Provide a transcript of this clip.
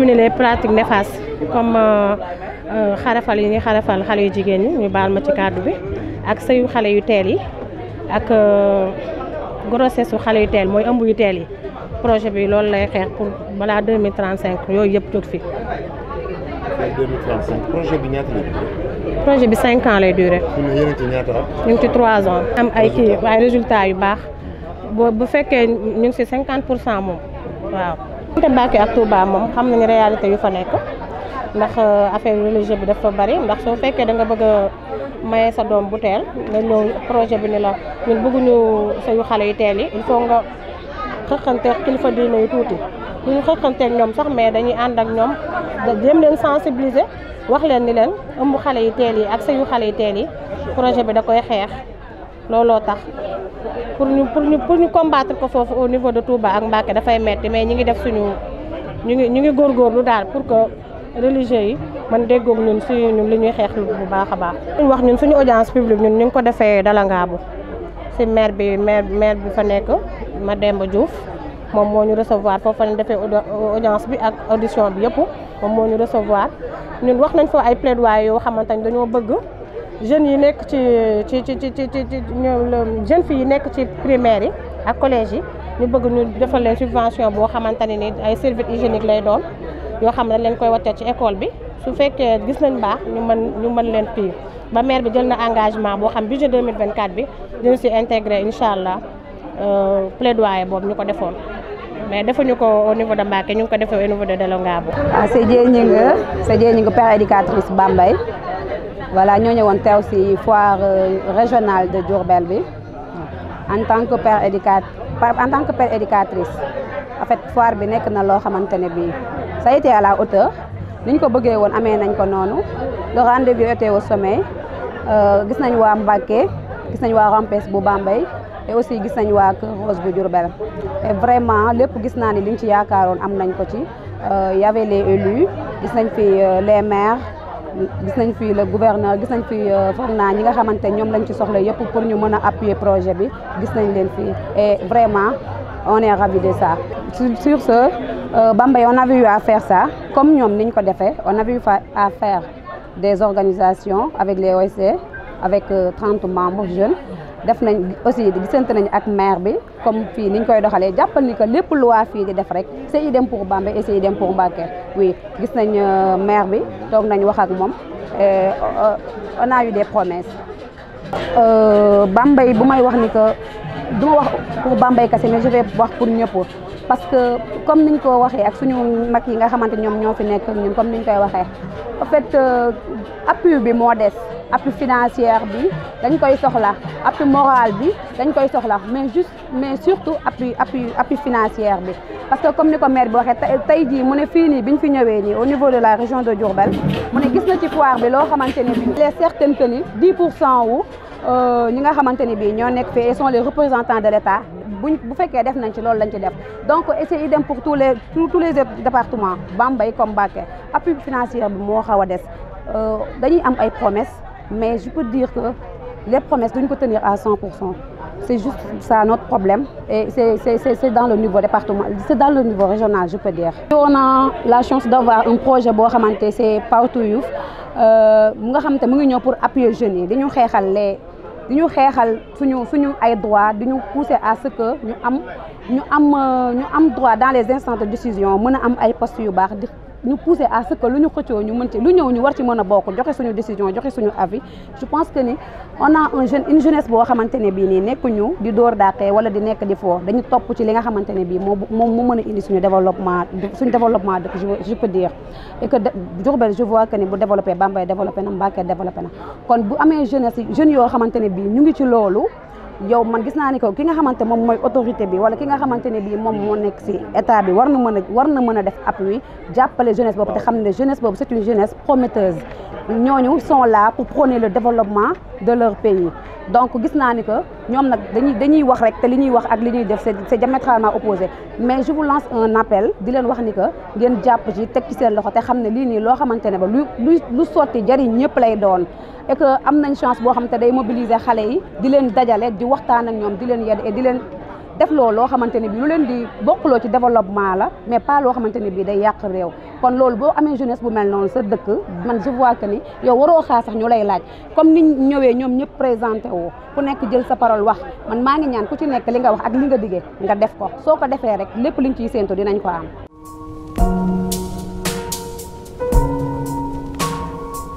éliminer les pratiques néfastes comme xarafal yi ñuy xarafal xale yu jigéen ñi ñu baal ma ci kàddu bi ak sëyu xale yu teel yi ak grossesse su xale yu teel mooy ëmb yu teel yi projet bi loolu lay xeex pour balaa 2035 yooyu yëpp jóg fi. 2035 projet bi ñaata lay durer. projet bi 5 ans lay durer. fi mu ne yéen a ngi ci ñaata at. ñu ngi ci 3 ans. am ay kii ay résultats yu baax boo bu fekkee ñu ngi ci 50 pour cent moom waaw. te Mbacké ak Touba moom xam nañu réalité yu fa nekk ndax affaire religieux bi dafa bari ndax soo fekkee da nga bëgg a maye sa doom bu teel nga ñëw projet bi ni la ñun bëgguñu sayu xale yu teel yi il faut nga xëqanteeg kilifa diine yu tuuti bu ñu xëqanteeg ñoom sax mais dañuy ànd ak ñoom jéem leen sensibiliser wax leen ni leen ëmb xale yu teel yi ak sayu xale yu teel yi projet bi da koy xeex looloo tax pour ñu pour ñu pour ñu combattre ko foofu au niveau de Touba ak Mbacké dafay metti mais ñi ngi def suñu ñu ngi ñu ngi góorgóorlu daal pour que religieux yi man déggoog ñun si ñun li ñuy xeex lu bu baax a baax. ñu wax ñun suñu audience publique ñun ñu ngi ko defee Dalangaabu si maire bi maire maire bi fa nekk Mademba Diouf moom moo ñu recevoir foofu lañ defee audience bi ak audition bi yëpp moom moo ñu recevoir ñun wax nañ fa ay plaidoyer yoo xamante ni dañoo bëgg. jeunes yi nekk ci ci ci ci ci ci jeunes filles yi nekk ci primaire yi ak collège yi ñu bëgg ñu defal leen subvention boo xamante ne ni ay serviettes hygiéniques lay doon yoo xam ne leen koy wattee ci école bi su fekkee gis nañ baax ñu mën ñu mën leen fii ba maire bi jël na engagement boo xam budget 2024 bi dina si intégré incha allah plaidoyer boobu ñu ko defoon mais defuñu ko au niveau de Mbacké ñu ngi ko defee au niveau de Dalangaabu. ah c'est Dieng Gningue c'est Dieng Gningue père éducatrice Bambey. voilà ñoo ñëwoon teew ci foire régionale de Diourbel bi en tant que père éducat en tant que père éducatrice en fait foire bi nekk na loo xamante ne bii ça a été à la hauteur ni ñu ko bëggee woon amee nañ ko noonu le rendez-vous était au sommet gis nañ waa Mbacké gis nañ waa Rampes bu Bambey et aussi gis nañ waa Kër Rose bu Diourbel et vraiment lépp gis naa ni liñ ci yaakaaroon am nañ ko ci y avait les élus gis nañ fi les maires gis nañ fi le gouverneur gis nañ fi foog naa ñi nga xamante ñoom lañ ci soxla yëpp pour ñu mën a appuyer projet bi gis nañ leen fii et vraiment on est ravis de ça. sur ce Bambey on avait eu à faire ça comme ñoom niñ ko defee on avait eu à faire des organisations avec les OSC avec 30 membres jeunes def nañ aussi gisante nañ ak maire bi comme fii niñ koy doxalee jàppal ni que lépp lu waa fii di def rek c'est idem pour Bambey et c'est idem pour Mbacké oui gis nañ maire bi toog nañ wax ak moom on a eu des promesses Bambey bu may wax ni que du ma wax pour Bambey kese mais je vais wax pour ñëpp parce que comme niñ ko waxee ak suñu mag yi nga xamante ñoom ñoo fi nekk ñun comme niñ koy waxee en fait appui bi moo des appui financière bi dañ koy soxla appui moral bi dañ koy soxla mais juste mais surtout appui appui appui financière bi parce que comme ni ko maire bi waxee tey jii mu ne fii nii biñ fi ñëwee nii au niveau de la région de Diourbel mu ne gis na ci foire bi loo xamante ne bii il est certain que ni 10 pour cent wu ñi nga xamante ne bii ñoo nekk fii et sont les représentants de l'État buñ bu fekkee def nañ ci loolu lañ ci def donc c'est idem pour tous les tous les départements Bambey comme Mbacké appui financier bi moo xaw a des dañuy am ay promesses mais je peux dire que les promesses duñ ko tenir à 100 pour cent c'est juste ça notre problème et c'est c'est c'est dans le niveau département c'est dans le niveau régional je peux dire. on a la chance d'avoir un projet boo xamante c'est Partout Youth mu nga xamante mu ngi ñëw pour appuyer jeunes yi dañu xeexal les. di ñu xeexal suñu suñu ay droit di ñu pousser à ce que ñu am ñu am ñu am droit dans les instances de décision mën a am ay postes yu baax di ñu pousser à ce que lu ñu xëccoo ñu mën ci lu ñëw ñu war ci mën a bokk joxe suñu décision joxe suñu avis je pense que ni on a un jeune une jeunesse boo xamante ne bii nii nekkuñu di door dàqee wala di nekk di foo dañu topp ci li nga xamante ne bii moo moom mu mën a indi suñu développement suñu développement dëkk je peux dire et que Diourbel je vois que ni bu développé Bambey développé na Mbacké développé na kon bu amee jeunesse jeunes yoo xamante ne bii ñu ngi ci loolu yow man gis naa ni ko ki nga xamante moom mooy autorité bi wala ki nga xamante ne bii moom moo nekk ci état bi war na mën a war na mën a def appui jàppale jeunesse boobu te xam ne jeunesse boobu c'est une jeunesse prometteuse ñooñu sont là pour prôner le développement de leur pays donc gis naa ni que ñoom nag dañuy dañuy wax rek te li ñuy wax ak li ñuy def c'est c'est diamétralement opposé mais je vous lance un appel di leen wax ni que ngeen jàpp ci teg ci seen loxo te xam ne lii nii loo xamante ne ba lu lu lu sotti jariñ ñëpp lay doon et que am nañ chance boo xam te day mobiliser xale yi di leen dajale di waxtaan ak ñoom di leen yedd et di leen def loolu loo xamante ne bi lu leen di bokkuloo ci développement la mais pas loo xamante ne bi day yàq réew kon loolu boo amee jeunesse bu mel noonu sa dëkk man je vois que ni yow waroo xaar sax ñu lay laaj comme ni ñëwee ñoom ñëpp présenté woo ku nekk jël sa parole wax man maa ngi ñaan ku ci nekk li nga wax ak li nga diggee nga def ko soo ko defee rek lépp liñ ciy séentu dinañ ko am